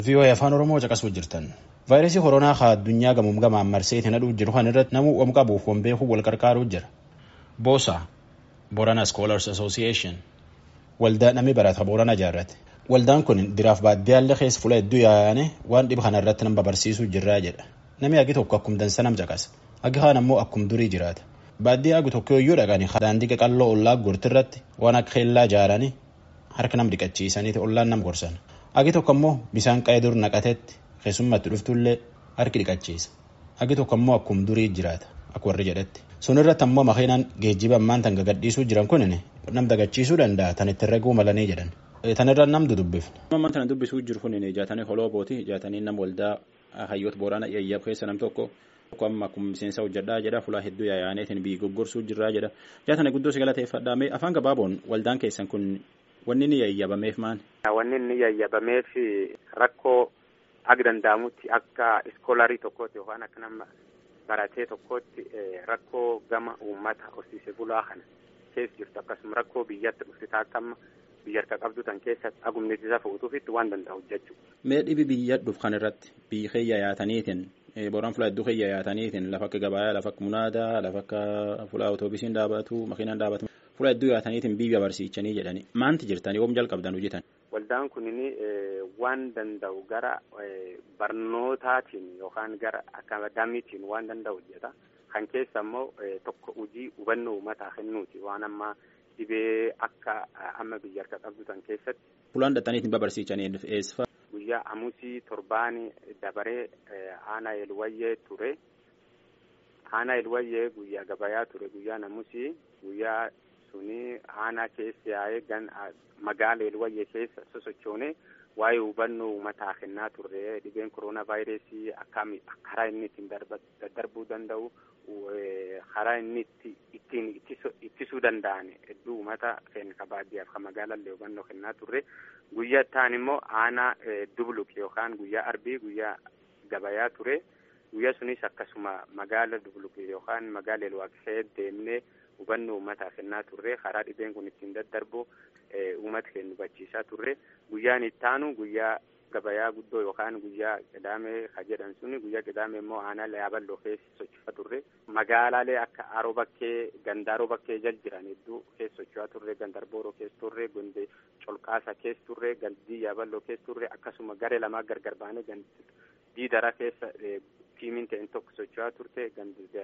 VOA afaan Oromoo caqasuu jirtan. Vaayirasii koronaa haa addunyaa gamuum gamaan marsee itti nadhuuf jiru kan irratti namuu waan qabuuf waan beekuuf wal qarqaaruu jira. Boosa Borana Scholars Association waldaa namni barata Borana ijaarrate. Waldaan kun diraaf baaddiyaallee keessa fuula hedduu yaa'anii waan dhiba kana irratti nama barsiisuu jirraa jedha. Namni agi tokko akkum dansa nam caqasa. Agi kaan ammoo akkum durii jiraata. Baadiyyaa agi tokko yoo dhaqanii daandii qaqalloo ollaa gurtirratti waan akka keellaa ijaaranii harka nam dhiqachiisanii ollaan nam gorsan. Agi tokko ammoo bisaan qa'ee dur naqatetti keessummatti dhuftullee harki dhiqachiisa. Agi tokko ammoo akkum durii jiraata akka warri jedhetti. Sun irratti ammoo makiinaan geejjiba ammaan tan gagadhiisuu jiran kunin nam dagachiisuu danda'a tan itti reguu malanii jedhan. Tan irra nam dudubbifne. Ammaan tana dubbisuu jiru kun jaatanii holoobooti jaatanii nam waldaa hayyoota booraana yayyaaf keessa nam tokko tokko amma akkuma miseensa hojjedhaa jedha fulaa hedduu yaa'aneetiin biyyi goggorsuu jirraa jedha jaatanii guddoo si galateeffadhaa mee afaan gabaaboon waldaan keessan kun wanni inni yayyabameef maal? Wanni inni yayyabameef rakkoo akka danda'amutti akka iskoolarii tokkootti yookaan akka nama baratee tokkootti rakkoo gama uummata horsiisee bulaa kana keessa jirtu akkasuma rakkoo biyyatti dhufte akka amma biyya harka qabdu tan keessa agumnisiisa fuutuufitti waan danda'u jechuudha. Mee dhibi biyya dhuf kan irratti biyyi keeyya yaataniitiin booraan fulaa hedduu keeyya yaataniitiin lafa akka gabayaa lafa akka munaadaa lafa akka fulaa otoobisiin dhaabatu makiinaan dhaabatu fulaa hedduu yaataniitiin biyya barsiichanii jedhani maanti jirtanii oom jalqabdan hojjetan. Waldaan kunin waan danda'u gara barnootaatiin yookaan gara akaadaamiitiin waan danda'u hojjeta. Kan keessa immoo tokko hojii hubannoo uummataa kennuuti waan ammaa dhibee akka amma biyya harka qabdu tan keessatti. Fulaan dhaxxaniitiin babarsiichanii eessa? Guyyaa amusii torbaanii dabaree aanaa elwayyee ture. Aanaa elwayyee guyyaa gabayaa ture guyyaan amusii guyyaa suni aanaa keessa yaa'ee gan magaala elwayyee keessa sosochoone waa'ee hubannoo uummataa kennaa turre dhibeen koronaa vaayirasii akkam karaa inni ittiin daddarbuu danda'u karaa inni ittiin ittisuu danda'an hedduu uummata keenya baadiyyaaf kan magaalallee hubannoo kennaa turre guyyaa ta'an immoo aanaa dubluk yookaan guyyaa arbii guyyaa gabayaa ture guyyaa sunis akkasuma magaala dubluk yookaan magaala elwaaqsee deemnee hubannoo uummataa kennaa turre karaa dhibeen kun ittiin daddarbu uummata keenya hubachiisaa turre guyyaan itti aanu guyyaa gabayaa guddoo yookaan guyyaa qidaamee ka jedhan suni guyyaa qidaamee immoo aanaa yaaballoo keessa socho'aa turre magaalaalee akka aroo bakkee gandaaroo bakkee jal jiran hedduu keessa socho'aa turre gandarbooroo keessa turre gonde colqaasa keessa turre galdii yaaballoo keessa turre akkasuma garee lamaa gargar baanee diidara keessa tiimiin ta'een tokko socho'aa turte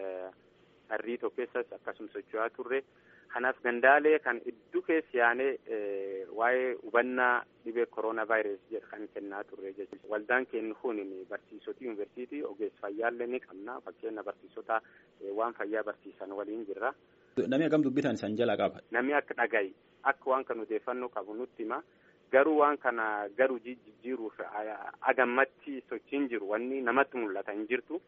harrii tokko keessas akkasuma socho'aa turre kanaaf gandaalee kan hedduu keessa yaanee waa'ee hubannaa dhibee koronaa vaayirasii jedhu kan kennaa turre jechuudha. Waldaan keenya kun barsiisota yuunivarsiitii ogeessa fayyaallee ni qabna fakkeenya barsiisota waan fayyaa barsiisan waliin jirra. Namni akkam dubbitan san jala qaba. Namni akka dhagayi akka waan kan odeeffannoo qabu nutti hima. Garuu waan kana garuu jijjiiruuf agammatti sochiin jiru wanni namatti mul'ata hin jirtu.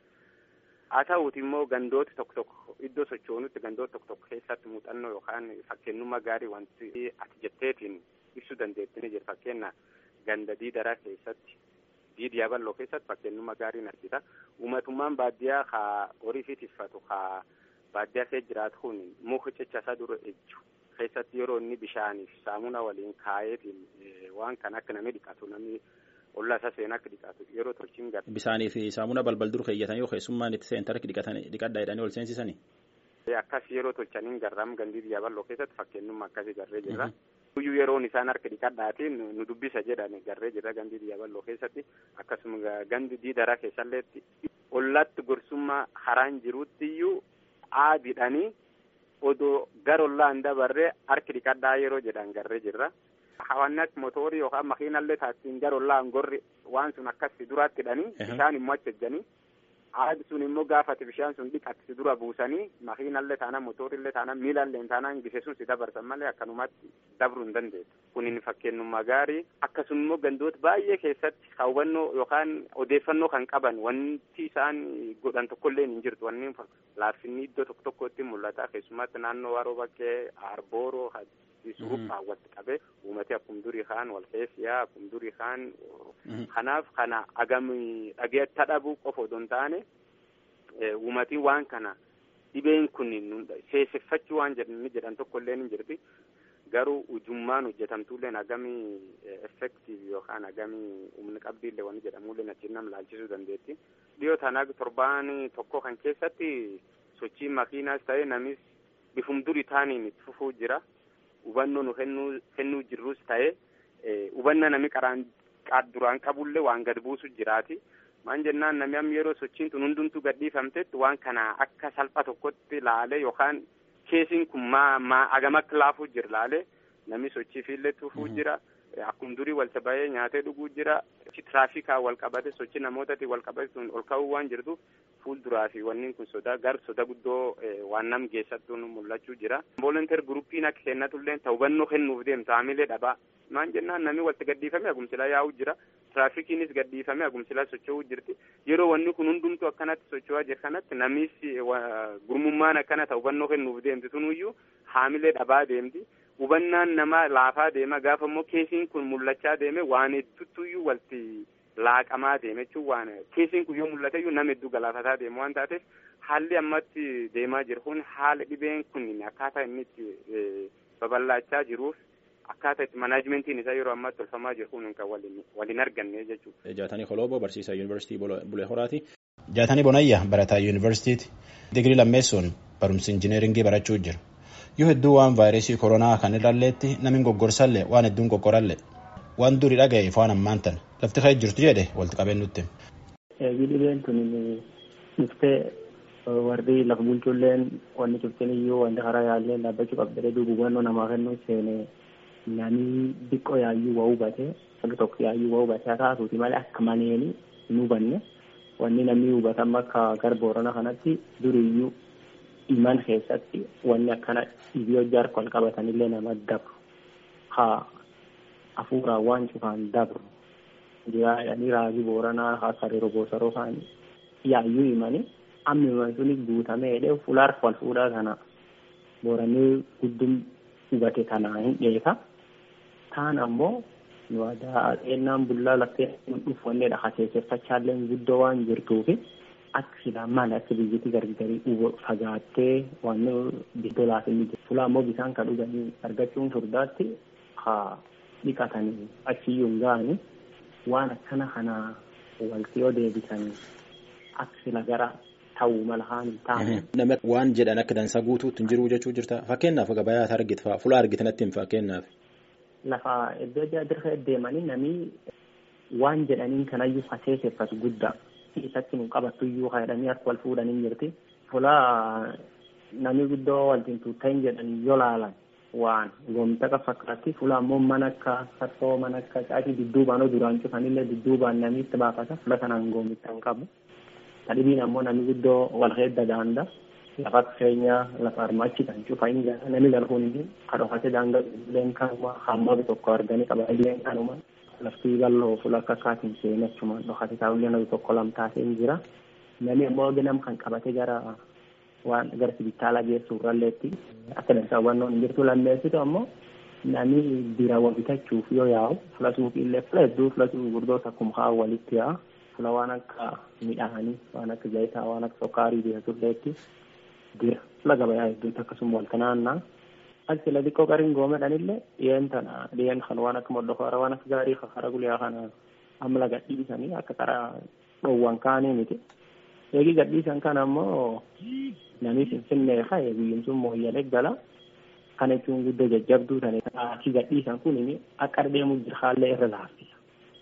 haa ta'uuti immoo gandooti tokko tokko iddoo sochoonutti gandoota tokko tokko keessatti muuxannoo yookaan fakkeenyummaa gaarii wanti ati jetteetiin ibsuu dandeettini jira fakkeenya ganda diidaraa keessatti diidi yaaballoo keessatti fakkeenyummaa gaarii argita uummatummaan baadiyyaa haa horii fi tiffatu haa baadiyyaa keessa jiraatu kun muka cechasaa dura ejju keessatti yeroo inni bishaaniif saamuna waliin kaayeetiin waan kan akka namni dhiqatu namni ollaa isaa seenaa akka dhiqatu yeroo tolchiin gara. Bisaanii fi saamuna balbal dur keeyyatan yoo keessummaan itti seentaa harki dhiqadhaa jedhanii ol seensisanii. Akkas yeroo tolchaniin garraam gandii biyya bal'oo keessatti fakkeenyummaa akkasii garree jirra. Guyyuu yeroon isaan harka dhiqadhaatiin nu dubbisa jedhan garree jirra gandii biyya bal'oo keessatti akkasuma gandi diidaraa keessalleetti ollaatti gorsummaa haraan jirutti iyyuu aadidhanii odoo gara ollaa hin dabarree harki dhiqadhaa yeroo jedhan garree jirra. Hawaasni akka mootorii yookaan makiinallee taasisan gara ollaan gorri waan sun akkas duraatti hidhanii bishaan immoo achi ejjanii aadi sun immoo gaafate bishaan sun dhiqatti dura buusanii makiinallee taanaan mootorillee taanaan miilallee taanaan gise sun si dabarsan malee akkanumatti dabruu hin dandeessu. Kunin fakkeenyummaa gaarii akkasuma immoo gandoota baay'ee keessatti hawwannoo yookaan odeeffannoo kan qaban wanti isaan godhan tokkollee hin jirtu wanni laaffinni iddoo tokko tokkotti mul'ata keessumatti naannoo waroo bakkee arbooroo suruphaa walitti qabee uummati akkuma durii kaan wal keessiyaa akkuma durii kaan kanaaf kana agam dhageetta dhabuu qofa odoo hin taane uummatiin waan kana dhibeen kun seeseffachuu waan jedhan tokko illee ni jirti garuu ujummaan hojjetamtuulleen hagamii effektiiv yookaan hagamii humni qabdiillee wanni jedhamullee achiin nam laalchisuu dandeetti. Dhiyoo tanaa torbaan tokko kan keessatti sochii makiinaas ta'ee namis bifum duri taaniin itti fufuu jira. Hubannoo nu kennuu jirrus ta'ee hubanna nami qaraan duraan qabullee waan gad buusu jiraati. Maan jennaan nami amma yeroo sochiin tun hundumtuu gadhiifamtetti waan kana akka salpha tokkotti laalee yookaan keesiin kun maa maa agam akka laafuu jira laalee namni sochii fiillee tufuu jira. Akkuma durii walta bahee nyaatee dhuguu jira. Tiraafikaa wal qabate sochii namootaatiin wal qabate sun ol ka'uu waan jirtuuf fuulduraa fi wanni kun sodaa gar soda guddoo waan nam geessattuu mul'achuu jira. Volunteer guruppiin akka kennatullee ta'u hubannoo kennuuf deemta haamilee dhabaa. Maan jennaan namni walta gadhiifame agumsilaa yaa'uu jira. Tiraafikiinis gadhiifame agumsilaa socho'uu jirti. Yeroo wanni kun hundumtuu akkanatti socho'aa jira kanatti namis gurmummaan akkana ta'u hubannoo kennuuf deemti sunuyyuu haamilee dhabaa deemti. hubannaan nama laafaa deema gaafa immoo keesiin kun mul'achaa deeme waan hedduutuyyuu walti laaqamaa deeme jechuun waan keesiin kun yoo mul'ate iyyuu nama hedduu galaafataa deemu waan taateef haalli ammatti deemaa jiru kun haala dhibeen kun akkaataa inni itti babal'achaa jiruuf akkaataa itti manaajimentiin isaa yeroo ammaatti tolfamaa jiru kun kan waliin arganne jechuudha. Jaatanii Koloobo barsiisaa yuunivarsiitii Bulee Horaati. Jaatanii Bonayya barataa yuunivarsiitiiti. Digirii lammeessuun barumsa injineeringii barachuu jira. yoo hedduu waan vaayirasii koronaa kan irralleetti namni goggorsallee waan hedduun qoqqorallee waan duri dhaga'eef waan ammaan tan lafti ka'ee jirtu jedhe walitti qabeen nutti. Dhibeen tun dhuftee warri lafa bulchulleen wanni cufteen iyyuu wanti karaa yaallee dhaabbachuu qabdee duuba hubannoo namaa kennuu seene namni xiqqoo yaayyuu waa hubate sabbi tokko yaayyuu waa hubate haa taatuuti malee akka maneeni hin hubanne wanni namni hubatan akka gara boorana kanatti duriyyuu iman keessatti wanni akkana dhibee hojii wal qabatanillee nama dabru haa hafuuraan waan cufaan dabru jiraadhanii raajii booranaa haa sariiroo boosaroo kaan yaayyuu himanii amma himan suni guutamee jedhee fulaar wal fuudhaa kana booranii guddum hubate kanaa hin dheeka taan ammoo nu aadaa xeennaan bullaa laftee dhufwanneedha haseesseffachaallee guddoo waan jirtuufi akka silaa maal akka biyyatti gargarii fagaattee waan biddolaaf inni jiru. Fulaa immoo bisaan kan dhuganii argachuun furdaatti haa dhiqatanii achiyyuu hin ga'anii waan akkana kana walti yoo deebisanii akka sila gara ta'uu mala haan hin taane. Nama waan jedhan akka dansaa guutuutti hin jiru jechuu jirta. Fakkeenyaaf gabayaa argite fa'aa fulaa argite natti hin fakkeenyaaf. Lafa iddoo dirree deemanii namni waan jedhaniin kanayyuu faseesseffatu guddaa. isatti nu qabattu iyyuu jedhanii harka wal fuudhanii jirti. Fulaa namni guddoo waltiin tuuttahin jedhanii yoo laalan waan goomta akka fakkaatti fulaa immoo mana akka sassoo mana akka caatii dudduubaan duraan cufanillee dudduubaan namni itti baafata fula kanaan goomitta hin qabu. Tadhibiin ammoo namni guddoo wal heedda daanda lafa keenyaa lafa armaachi kan cufa hin jaa namni galfuun kadhofate daanga leen kanuma hamma tokko arganii qaba ileen kanuma. laftii bal'oo fuula akka akkaatiin seenee achumaan dhokate taa'ullee namni tokko lama taasee hin jira. Namni ammoo ganam kan qabate gara waan gara sibitaalaa geessu irralleetti akka dansaa hubannoon hin jirtu lammeessitu ammoo namni biraawwan bitachuuf yoo yaa'u fuula suuqiillee fuula hedduu fuula gurgurdoota akkuma haa walitti yaa'a. Fuula waan akka midhaanii waan akka zayitaa waan akka sokkaarii bitatulleetti jira. Fuula gabayaa hedduutti akkasuma wal kanaannaa. Achi la xiqqoo qariin goomedhanillee dhiyeen tana dhiyeen kan waan akka moldofara waan akka gaarii kara guyyaa kana amma laga dhiisanii akka karaa dhoowwan kaanii miti. Eegi gadhiisan kana ammoo namni finfinnee ka'e biyyin sun mooyyalee gala. Kana jechuun guddoo jajjabduu tane achi gadhiisan kun akka deemu jira haallee irra laaffisa.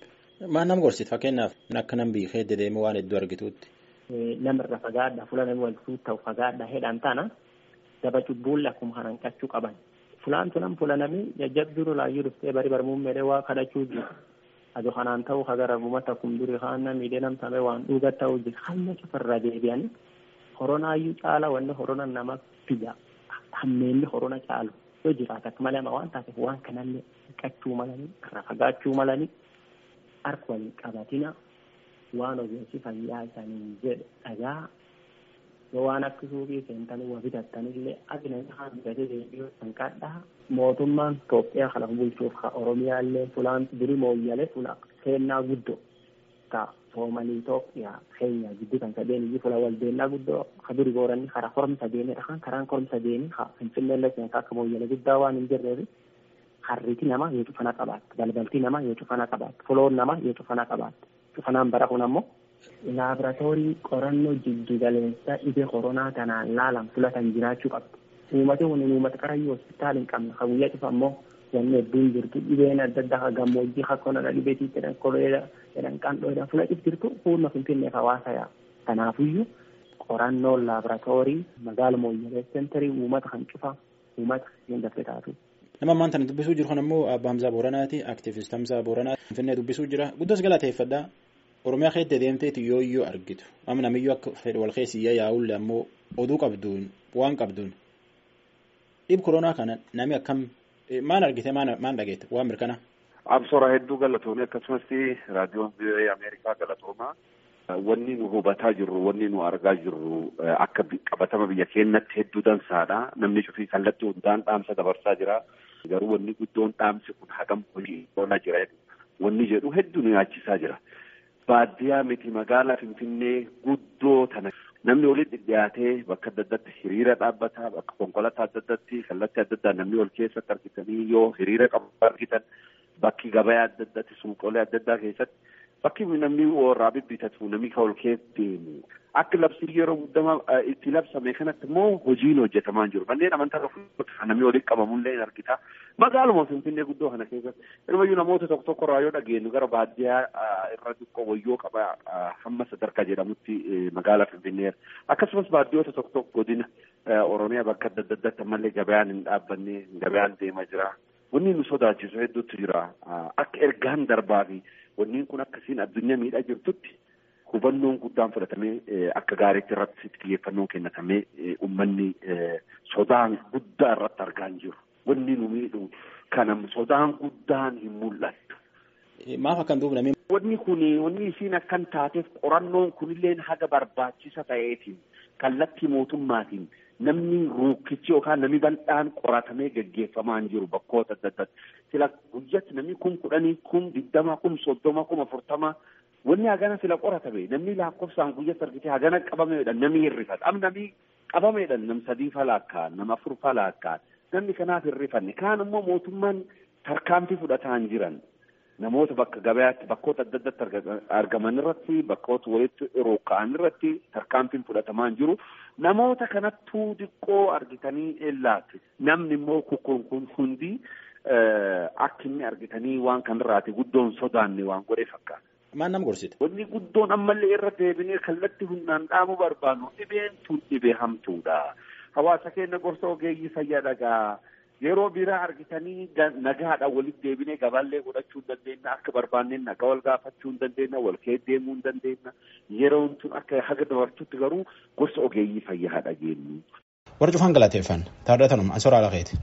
Maal nama gorsit fakkeenyaaf akka nam biifee dedeemee waan hedduu argituutti. Namirra fagaadha fuula namni wal ta'u fagaadha hedhan tana. daba cubbuulle akkuma kanan qachuu qaban. Fulaan tunan fulanami jajjabduu laayyuu dhuftee bari barmuun meedhee waa kadhachuu jiru. Ado kanaan ta'uu hagara bumata kun duri haana miidhee namtame waan dhuga ta'uu jiru. Hamma cufarra deebi'anii horonaayyuu caala wanni horona nama fida. Hammeenni horona caalu yoo jiraata akka malee waan taateef waan kanallee qachuu malanii irra fagaachuu malanii harka waliin qabatina waan ogeessi fayyaa isaanii jedhe dhagaa yoo waan akka suuqii seentanii waa bitattanillee akka namni haa bitatee deebi'uu kan kadhaa mootummaan Itoophiyaa kana bulchuuf ka Oromiyaallee fulaan duri mooyyalee fula seennaa guddoo ka soomanii Itoophiyaa keenya gidduu kan sadeen iyyuu fula waldeennaa guddoo ka duri gooranni karaa koromsa deemee dhakaan karaan koromsa deemee ka finfinneellee seenaa akka mooyyalee guddaa waan hin jirreef harriti namaa yoo cufana qabaatte balbalti namaa yoo cufana qabaatte foloon namaa yoo cufana qabaatte cufanaan bara kun ammoo laaboraatoorii qorannoo jiddugaleessa dhibee koronaa kanaan laalan filatan jiraachuu qabdi. Uummati kun uummata qarayyuu hospitaala hin qabne kan guyyaa cufa ammoo wanni hedduun jirtu dhibeen adda addaa kan gammoojjii kan konodha dhibeetii jedhan koleera jedhan qandhoo jedhan fudhachuuf jirtu fuulma finfinneef hawaasa yaa. Kanaafiyyuu qorannoon laaboraatoorii magaala mooyyalee seenterii uummata kan cufa uummata hin dafee taatu. Nama ammaan tana dubbisuu jiru kun ammoo Abbaa Hamzaa Booranaati. Aktiivist Hamzaa Booranaati. Finfinnee dubbisuu jira. Guddos galateeffadhaa. Oromiyaa keessa deemteeti yoo iyyuu argitu. Amma namiyyuu akka fedhe wal keessiyyaa yaa'ulle ammoo oduu qabduun waan qabduun. Dhib koronaa kana nami akkam maal argite maal dhageette waan mirkana. Absora hedduu galatoomee akkasumas raadiyoon biyya Ameerikaa galatoomaa. Wanni nu hubataa jirru wanni nu argaa jirru akka qabatama biyya keenyatti hedduu dansaadha. Namni cufii kallattii hundaan dhaamsa dabarsaa jira. Garuu wanni guddoon dhaamsi kun hagam hojii oolaa jira. Wanni jedhu hedduu nu yaachisaa jira. Baadiyyaa miti magaalaa Finfinnee guddoo tana namni walitti dhiyaatee bakka adda addaatti hiriira dhaabbataa bakka konkolaataa adda addaatti kallattii adda addaa namni wal keessatti argitanii yoo hiriira qabu argitan bakki gabayaa adda addaatti suuqolee adda addaa keessatti bakki namni warraa bibbitatu namni kan ol keessa deemu akka labsii yeroo guddamaa itti labsame kanatti immoo hojiin hojjetamaa jiru manneen amantaa kan namni walitti qabamullee hin argita magaaluma finfinnee guddoo kana keessatti ilmayyuu namoota tokko tokko irraa yoo dhageenyu gara baadiyyaa irra xiqqoo wayyoo qaba hamma sadarkaa jedhamutti magaalaa finfinnee akkasumas baadiyyoota tokko tokko godina oromiyaa bakka adda addaatti ammallee gabayaan hin dhaabbanne gabayaan deemaa jira wanni nu sodaachisu hedduutu jira akka ergaan darbaa fi wanni kun akkasiin addunyaa miidhaa jirtutti hubannoon guddaan fudhatamee akka gaariitti irratti xiyyeeffannoon kennatamee uummanni sodaan guddaa irratti argaa hin jiru. Wanni nu miidhu kana sodaan guddaan hin mul'attu. Maaf akkan duubname. Wanni kun wanni isiin akkan taateef qorannoon kunillee haga barbaachisa ta'eetiin kallattii mootummaatiin namni ruukkichi yookaan namni bal'aan qoratamee gaggeeffamaa hin jiru bakkoota adda addaatti. Sila guyyatti namni kun kudhanii kun digdama kun soddoma kun afurtama wanni hagana sila qoratame namni lakkoofsaan guyyatti argite hagana qabameedha namni hirrifata. Am namni qabameedha nam sadii falaakkaan nama afur falaakkaan namni kanaaf hirrifanne kaan immoo mootummaan tarkaanfii fudhataa hin jiran. namoota bakka gabayaatti bakkoota adda addaatti argaman irratti bakkoota walitti rooka'an irratti tarkaanfiin fudhatamaa hin jiru namoota kanattuu xiqqoo argitanii ellaatti namni immoo kukkuun kun hundi akka inni argitanii waan kanarraati guddoon sodaanne waan godhe fakkaata. Maal nama gorsite? Wanni guddoon ammallee irra deebinee kallattii humnaan dhaamuu barbaannu dhibeen tun dhibee hamtuudha. Hawaasa keenya gorsa ogeeyyii fayyaa dhagaa. yeroo biraa argitanii nagaadhaan walitti deebinee gabaallee godhachuu hin dandeenya akka barbaanneen nagaa wal gaafachuu hin dandeenya wal keessa deemuu hin dandeenya yeroon tun akka haga dabartutti garuu gorsa ogeeyyii fayyaa dhageenyu. Warra cufan galateeffan taardatanuma asoraa laqeeti.